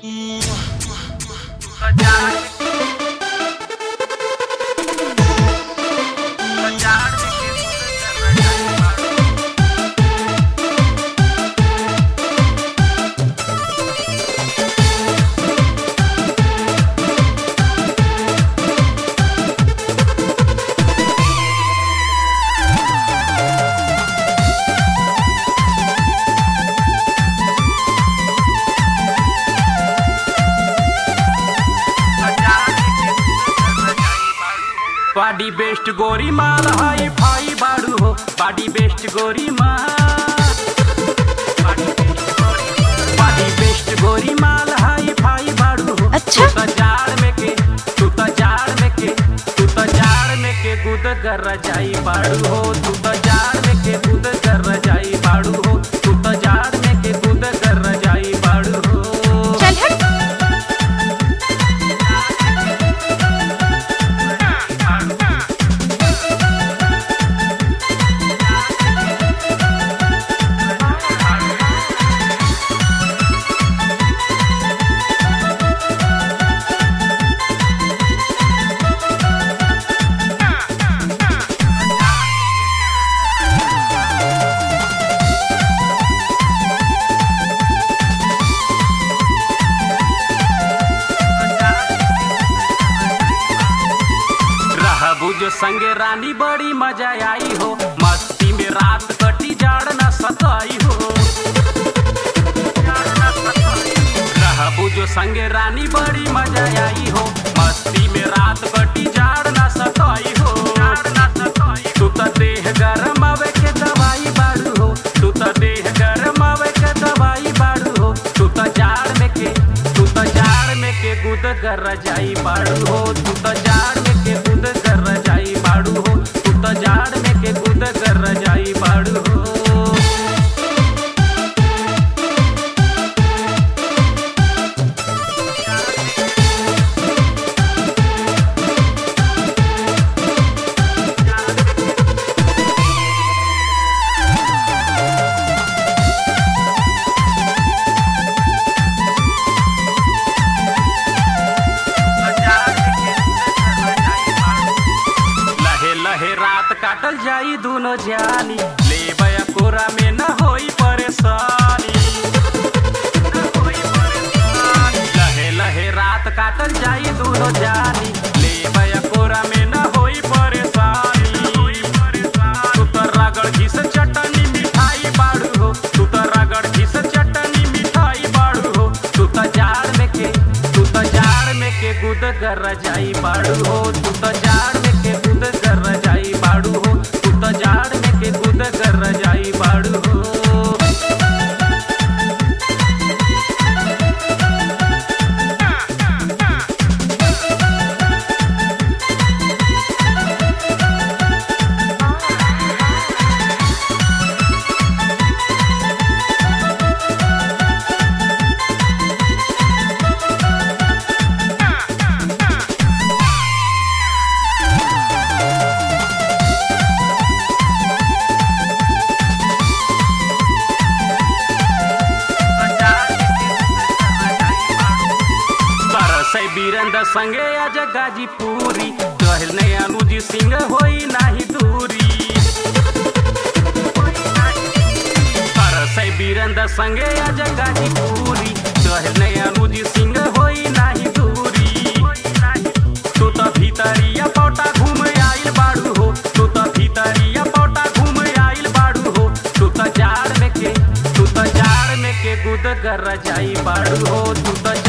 बाडी best गोरी माल hi fi बाड़ू हो बाडी बेस्ट गोरी माल बाडी बेस्ट गोरी माल हाई फाई बाड़ू हो अच्छा। तू त जाड़ में के तू त जाड़ में के तू त जाड़ में के गुद कर जाई बाड़ू हो तू त जाड़ में के गुद कर जाई बाड़ू हो तू त जाड़ में के गुद कर जाई बाड़ू हो चल हट रहबू जो संगे रानी बड़ी मजा आई हो मस्ती में रात कटी जाड़ न सताई हो रहबू जो संगे रानी बड़ी मजा आई हो मस्ती में रात कटी जाड़ न सताई हो तू त देह गरम आवे के दवाई बाड़ू हो तू त देह गरम आवे के दवाई बाड़ू हो तू त जाड़ में के तू त जाड़ में के गुद कर जाई बाड़ू हो तू त जाड़ में के गुद कर जाई बाड़ू हो तू त जाड़ में के गुद कर जाई बाड़ू हो लहे लहे रात काटल जाई दोनों जानी ले बया कोरा में न होई परेशानी लहे लहे रात काटल जाई दोनों जानी ले बया कोरा में न होई परेशानी तू तो रगड़ घिस चटनी मिठाई बाड़ू हो तू तो रगड़ घिस चटनी मिठाई बाड़ू हो तू तो जाड़ में के तू तो जाड़ में के गुद कर जाई बाड़ू हो तू तो जाड़ में के गुद कर जाई बाड़ू हो तू तो जाड़ में के गुद कर जाई बाड़ू हो तरसै वीरेंद्र संगे आज गाजीपुरी कहने अनुजी सिंह होई नाही दूरी तरसै वीरेंद्र संगे आज गाजीपुरी कहने अनुजी सिंह होई नाही दूरी तू तो भीतरिया पौटा घूम आइल बाड़ू हो तू तो भीतरिया पौटा घूम आइल बाड़ू हो तू तो जाड़ में के तू तो जाड़ में के गुद कर जाई बाड़ू हो तू तो